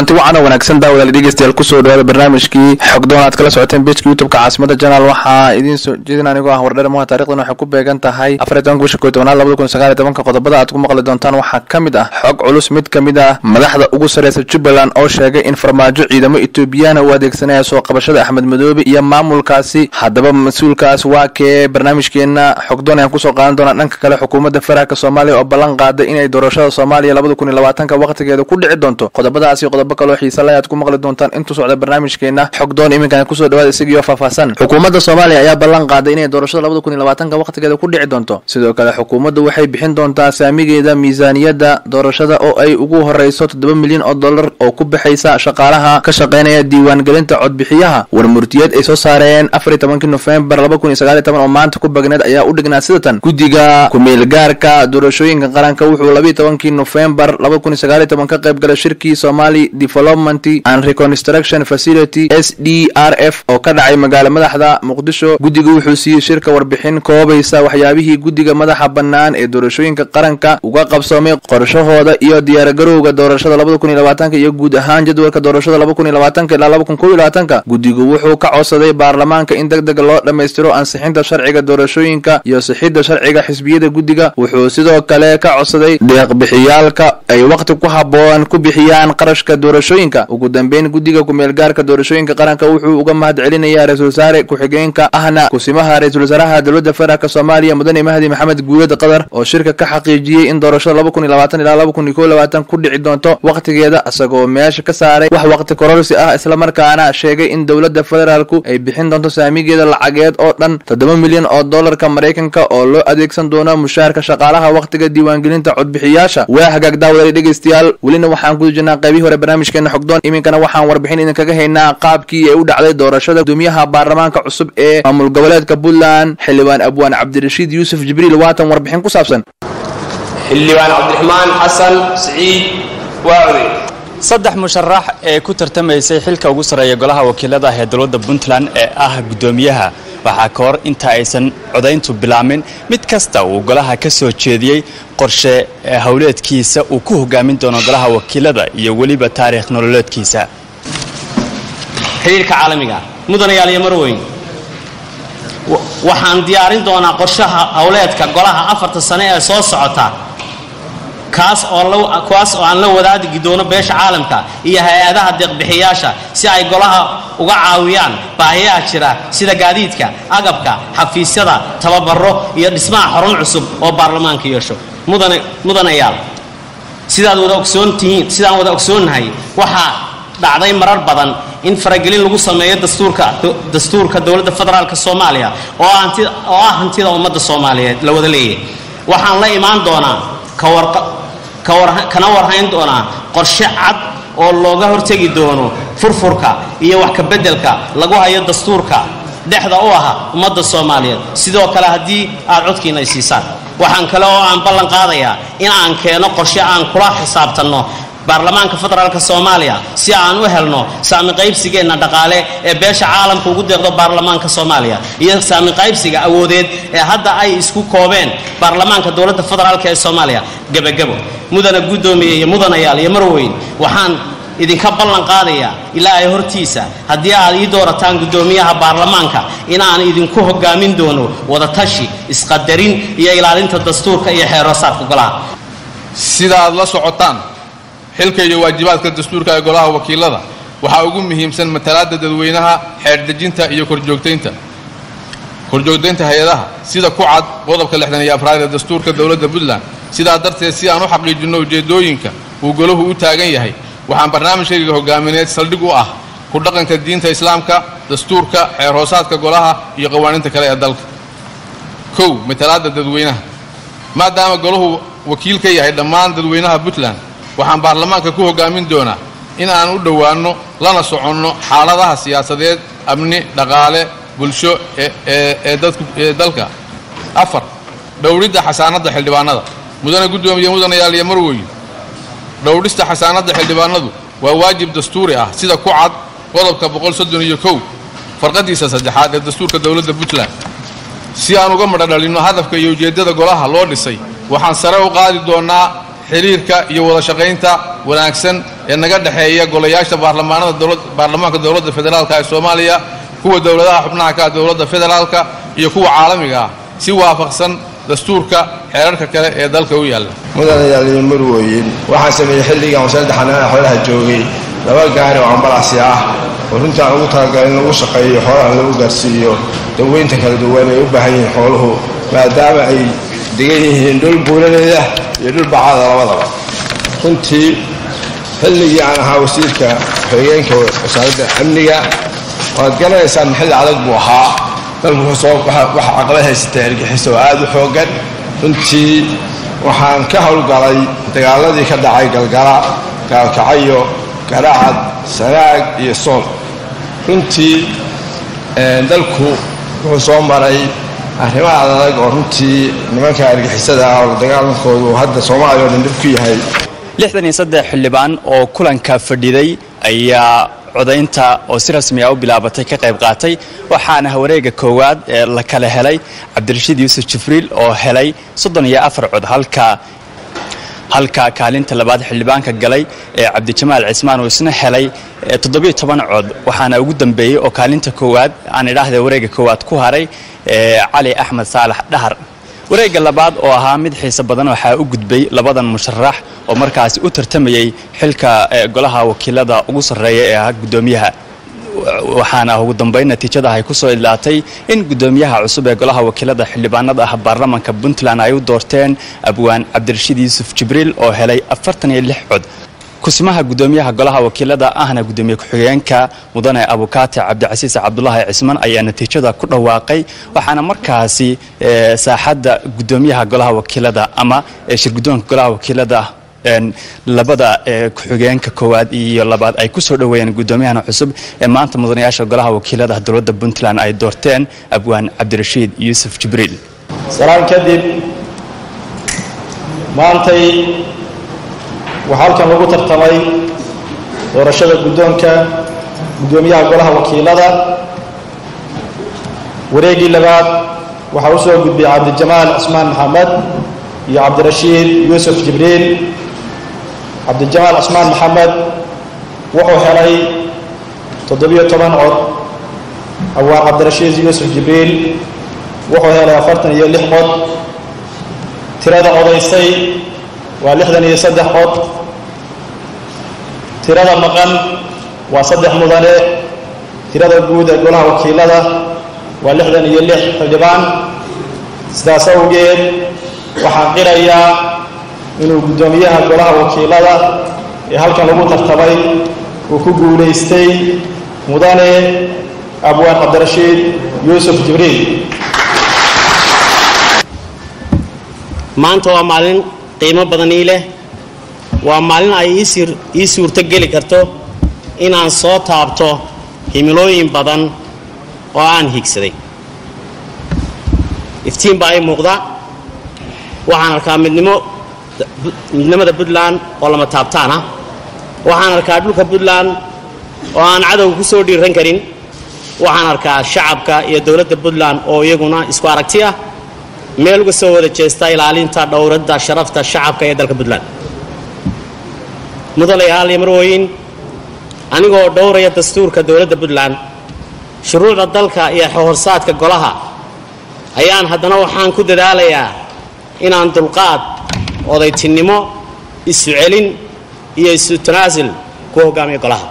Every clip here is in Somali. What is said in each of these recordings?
kulanti wacan oo wanaagsan daawadaal dhegeystayaal kusoo dhawaada barnaamijkii xogdoon aad kala socoteen bejka youtubeka caasimada janaal waxaa idiin soo jeedin anigoo ah wardhere moha taarikhdan waxay ku beegan tahay afar iyo tobanka bisha koy tobanaad labada kun sagaal iyo tobanka qodobada aad ku maqli doontaan waxaa ka mid ah xog culus mid ka mid ah madaxda ugu sareysa jubbaland oo sheegay in farmaajo ciidamo etoobiyana uu adeegsanaya soo qabashada axmed madoobe iyo maamulkaasi haddaba mas-uulkaas waa kee barnaamijkeena xogdoon ayaan kusoo qaadan doonaa dhanka kale xukuumadda federaalk soomaaliya oo ballan qaaday inay doorashada soomaaliya labada kun iyo labaatanka waqtigeeda ku dhici doonto qodobadaasi qodobo kaloo xiisa leh aad ku maqli doontaan intuu socda barnaamijkeena xogdoon iminkan kusoo dhawaada isagiioo faahfaahsan xukuumadda soomaaliya ayaa ballan qaaday inay doorashada labada kun iyo labaatanka waqtigeeda ku dhici doonto sidoo kale xukuumaddu waxay bixin doontaa saamigeeda miisaaniyadda doorashada oo ay ugu horeyso toddoba milyan oo dollar oo ku baxaysa shaqaalaha ka shaqeynaya diiwaangelinta codbixiyaha warmurtiyeed ay soo saareen afar iyo tobankii nofembar laba kun iyo sagaal iyo toban oo maanta ku bagneed ayaa u dhignaa sidatan guddiga ku-meelgaarka doorashooyinka qaranka wuxuu labiiyo tobankii nofembar laba kun iyo sagaal iyo toban ka qayb galay shirkii somali development and reconstruction facility s d r f oo ka dhacay magaala madaxda muqdisho guddiga wuxuu siiyey shirka warbixin koobaysa waxyaabihii guddiga madaxa bannaan ee doorashooyinka qaranka uga qabsoomay qorshahooda iyo diyaargarowga doorashada labada kun iyo labaatanka iyo guud ahaan jadwalka doorashada laba kun iyo labaatanka ilaa laba kun kow iyo labaatanka guddigu wuxuu ka codsaday baarlamaanka in deg deg loo dhammaystiro ansixinta sharciga doorashooyinka iyo sixidda sharciga xisbiyada guddiga wuxuu sidoo kale ka codsaday deeqbixiyaalka ay waqti ku habboon ku bixiyaan qarashka doorashooyinka ugu dambeyn guddiga ku-meelgaarka doorashooyinka qaranka wuxuu uga mahad celinayaa ra-isul wasaare ku-xigeenka ahna kusimaha ra-isul wasaaraha dowladda federaalk soomaaliya mudane mahdi maxamed guulad qatar oo shirka ka xaqiijiyey in doorashada laba kun iyo labaatan ilaa laba kun iyo kow labaatan ku dhici doonto waqtigeeda isagoo meesha ka saaray wax waqti kororsi ah islamarkaana sheegay in dowladda federaalku ay bixin doonto saamigeeda lacageed oo dhan toddoba milyan oo dollarka maraykanka oo loo adeegsan doono mushaharka shaqaalaha waqtiga diiwaangelinta codbixiyaasha waa hagaag daawadal dhegeystayaal welina waxaan ku jirnaa qaybihii hore barnaamijkeena xogdoon iminkana waxaan warbixin idinkaga haynaa qaabkii ay u dhacday doorashada gudoomiyaha baarlamaanka cusub ee maamul goboleedka puntland xildhibaan abwaan cabdirashiid yuusuf jibriil waatan warbixin ku saabsan xildhibaan cabdiraxmaan xasan siciid waacode saddex musharax ee ku tartamaysay xilka ugu sarreeya golaha wakiilada ee dowladda puntland ee ah guddoomiyaha waxaa ka hor inta aysan codayntu bilaamin mid kasta uu golaha ka soo jeediyey qorshe howleedkiisa uu ku hogaamin doono golaha wakiilada iyo weliba taariikh nololeedkiisa xidhiirka caalamiga mudanayaal iyo marweyn waxaan diyaarin doonaa qorshaha howleedka golaha afarta sane ee soo socota kaas ookuwaas oo aan la wadaadigi doono beesha caalamka iyo hay-adaha deeqbixiyaasha si ay golaha uga caawiyaan baahiyaha jira sida gaadiidka agabka xafiisyada tababaro iyo dhismaha xarun cusub oo baarlamaanka yeesho mudanayaal sidaad wada ogsoontihiin sidaan wada ogsoonnahay waxaa dhacday marar badan in faragelin lagu sameeyo dastuurka dowladda federaalk soomaaliya oo ah hantida ummadda soomaaliyeed la wada leeyahay waxaan la imaan doonaa kana warhayn doonaa qorshe cad oo looga hortegi doono furfurka iyo wax kabeddelka lagu hayo dastuurka dhexda u aha ummadda soomaaliyeed sidoo kale haddii aad codkiina ay siisaan waxaan kale oo aan ballan qaadayaa in aan keeno qorshe aan kula xisaabtanno baarlamaanka federaalk soomaaliya si aan u helno saami qaybsigeenna dhaqaale ee beesha caalamka ugu deeqdo baarlamaanka soomaaliya iyo saami qaybsiga awoodeed ee hadda ay isku koobeen baarlamaanka dowladda federaalk ee soomaaliya gebagabo mudana guddoomiye iyo mudanayaal iyo marweyn waxaan idinka ballan qaadayaa ilaa ay hortiisa haddii aad ii doorataan guddoomiyaha baarlamaanka inaan idinku hogaamin doono wadatashi isqadarin iyo ilaalinta dastuurka iyo xeeroosaadka golaha sida aad la socotaan xilka iyo waajibaadka dastuurka ee golaha wakiilada waxaa ugu muhiimsan matalaadda dadweynaha xeerdejinta iyo korjoogtaynta korjoogtaynta hay-adaha sida ku cad qodobka lixdan iyo afraad ee dastuurka dowladda puntland sidaa darteed si aan u xaqiijinno ujeeddooyinka uu golahu u taagan yahay waxaan barnaamijkayga hogaamineed saldhig u ah ku dhaqanka diinta islaamka dastuurka xeer hoosaadka golaha iyo qawaaniinta kale ee dalka kow matalaadda dadweynaha maadaama golahu wakiil ka yahay dhammaan dadweynaha puntland waxaan baarlamaanka ku hogaamin doonaa in aan u dhowaanno lana soconno xaaladaha siyaasadeed amni dhaqaale bulsho ee dalka afar dhowridda xasaanadda xildhibaanada mudane guddoomiye mudanayaal iyo marweyn dhowrista xasaanadda xildhibaanadu waa waajib dastuuri ah sida ku cad qodobka boqol soddon iyo kow farqadiisa saddexaad ee dastuurka dowladda puntland si aan uga madhodhalinno hadafka iyo ujeeddada golaha loo dhisay waxaan sare u qaadi doonnaa xiriirka iyo wada shaqaynta wanaagsan ee naga dhexeeya golayaasha baarlamaanada dowlad baarlamaanka dowladda federaalka ee soomaaliya kuwa dowladaha xubnaha ka ah dowladda federaalka iyo kuwa caalamiga ah si waafaqsan dastuurka xeerarka kale ee dalka u yaalla mudanayaal iyo marwooyin waxaan sameeyey xilligan wasaaradda xanaanaha xoolaha joogay laba gaari oo ambalasi ah oo runtii aan ugu talagalay in lagu shaqeeyo xoolaha lagu gaarsiiyo daweynta kala duwan ay u baahan yihiin xooluhu maadaama ay degan yihiin dhul buuladeeda iyo dhul bacada labadaba runtii xilligii aan ahaa wasiirka xogeenka wasaaradda amniga waad garanaysaan xilli adag buu ahaa dalku wuxuu soo waxa caqabad haysatay argixis oo aad u xooggan runtii waxaan ka howlgalay dagaaladii ka dhacay galgala gaalkacayo garacad sanaag iyo sool runtii dalku wuxuu soo maray arrimaha adag oo runtii nimanka argixisada ah oo dagaalankoodu hadda soomaaliya oo dhan dhib ku yahay lixdan iyo saddex xildhibaan oo kulanka fadhiday ayaa codaynta oo si rasmi ah u bilaabatay ka qayb qaatay waxaana wareega koowaad ee la kala helay cabdirashiid yuusuf jibriil oo helay soddon iyo afar cod halka halka kaalinta labaad xildhibaanka galay ee cabdijamaal cismaan uu isna helay toddobiyo toban cod waxaana ugu dambeeyey oo kaalinta koowaad aan idhaahda wareega koowaad ku haray cali axmed saalax dhahar wareegga labaad oo ahaa mid xiise badan waxaa u gudbay labadan musharax oo markaasi u tartamayey xilka golaha wakiilada ugu sarreeya ee ahaa guddoomiyaha waxaana ugu dambayn natiijada ay ku soo idlaatay in guddoomiyaha cusub ee golaha wakiilada xildhibaanada ah baarlamanka puntland ay u doorteen abwaan cabdirashiid yuusuf jibriil oo helay afartan iyo lix cod kusimaha guddoomiyaha golaha wakiilada ahna guddoomiye ku-xigeenka mudane abukaate cabdicasiis cabdulaahi cismaan ayaa natiijada ku dhawaaqay waxaana markaasi saaxadda guddoomiyaha golaha wakiilada ama shirguddoonka golaha wakiilada labada ku-xigeenka koowaad iyo labaad ay kusoo dhoweeyeen guddoomiyahan cusub ee maanta mudanayaasha golaha wakiilada dowladda puntland ay doorteen abwaan cabdirashiid yuusuf jibriil salaan kadib maantay waxaa halkan lagu tartamay doorashada guddoonka guddoomiyaha golaha wakiilada wareeggii labaad waxaa u soo gudbiyey cabdijamaal cismaan maxamed iyo cabdirashiid yuusuf jibriil cabdijamaal cismaan maxamed wuxuu helay toddobiyo toban cod abwaan cabdirashiid yuusuf jibriil wuxuu helay afartan iyo lix cod tirada codaysay waa lixdan iyo saddex cod tirada maqan waa saddex mudane tirada guud ee golaha wakiilada waa lixdan iyo lix xildhibaan sidaas awgeed waxaan qirayaa inuu guddoomiyaha golaha wakiilada ee halkan lagu tartamay uu ku guulaystay mudane abwaan cabdirashiid yuusuf jibriil maanta waa maalin qiimo badan ii leh waa maalin ay ii suurto geli karto inaan soo taabto himilooyin badan oo aan higsaday iftiin baa ii muuqda waxaan arkaa midnimo midnimada puntland oo lama taabtaan ah waxaan arkaa dhulka puntland oo aan cadowga ku soo dhiiran karin waxaan arkaa shacabka iyo dowladda puntland oo iyaguna isku aragti ah meel uga soo wada jeesta ilaalinta dhowradda sharafta shacabka ee dalka puntland mudanayaal iyo marwooyin anigoo dhowraya dastuurka dowladda puntland shuruucda dalka iyo xorsaadka golaha ayaan haddana waxaan ku dadaalayaa inaan dulqaad odaytinnimo isu celin iyo isu tanaasul ku hogaamiyo golaha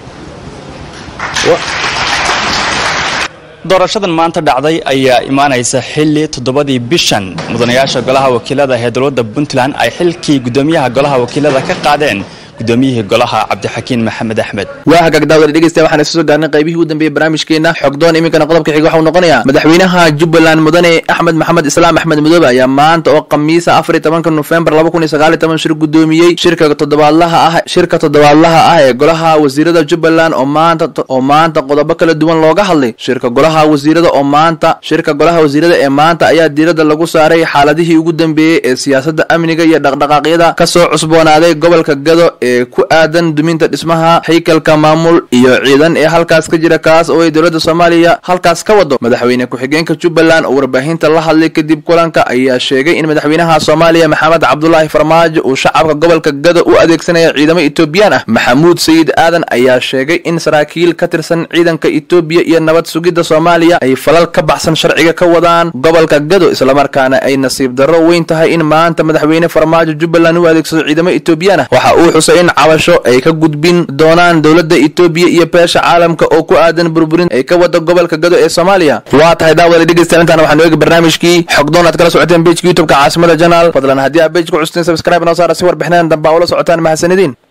doorashadan maanta dhacday ayaa imaanaysa xilli toddobadii bishan mudanayaasha golaha wakiilada ee dowladda puntland ay xilkii guddoomiyaha golaha wakiilada ka qaadeen guddoomiyihii golaha cabdixakiin maxamed axmed waa hagaag daawada dhegeystayaal waxaan isu soo gaarnay qaybihii u dambeeyey barnaamijkeena xogdoon iminkana qodobka xiga waxau noqonayaa madaxweynaha jubbaland mudane axmed maxamed islaam axmed midoobe ayaa maanta oo khamiisa afar iyo tobanka nofembar laba kun iyo sagaal iyo toban shir guddoomiyey shirka toddobaadlaha ah shirka toddobaadlaha ah ee golaha wasiirada jubbaland oo maanta oo maanta qodobo kala duwan looga hadlay shirka golaha wasiirada oo maanta shirka golaha wasiirada ee maanta ayaa diiradda lagu saaray xaaladihii ugu dambeeyey ee siyaasadda amniga iyo dhaqdhaqaaqyada kasoo cusboonaaday gobolka gado ee ku aadan duminta dhismaha haykalka maamul iyo ciidan ee halkaas ka jira kaas oo ay dowladda soomaaliya halkaas ka wado madaxweyne ku-xigeenka jubbaland oo warbaahinta la hadlay kadib kulanka ayaa sheegay in madaxweynaha soomaaliya maxamed cabdulaahi farmaajo uu shacabka gobolka gado u adeegsanaya ciidamo etoobiyaan ah maxamuud sayid aadan ayaa sheegay in saraakiil ka tirsan ciidanka etoobiya iyo nabad sugidda soomaaliya ay falal ka baxsan sharciga ka wadaan gobolka gado islamarkaana ay nasiib darro weyn tahay in maanta madaxweyne farmaajo jubbaland u adeegsado ciidamo etoobiyaan ah waxa uu xusay in cabasho ay ka gudbin doonaan dowladda etoobiya iyo beesha caalamka oo ku aadan burburin ay ka wada gobolka gado ee soomaaliya waa tahay daawada dhegeystayaal intaan waxaanu eegi barnaamijkii xogdoon aad kala socoteen bejka youtubeka caasimada janaal fadlan haddii aad bej ku custeen subscribe noo saara si warbixinadan dambe aa ula socotaan mahadsanidin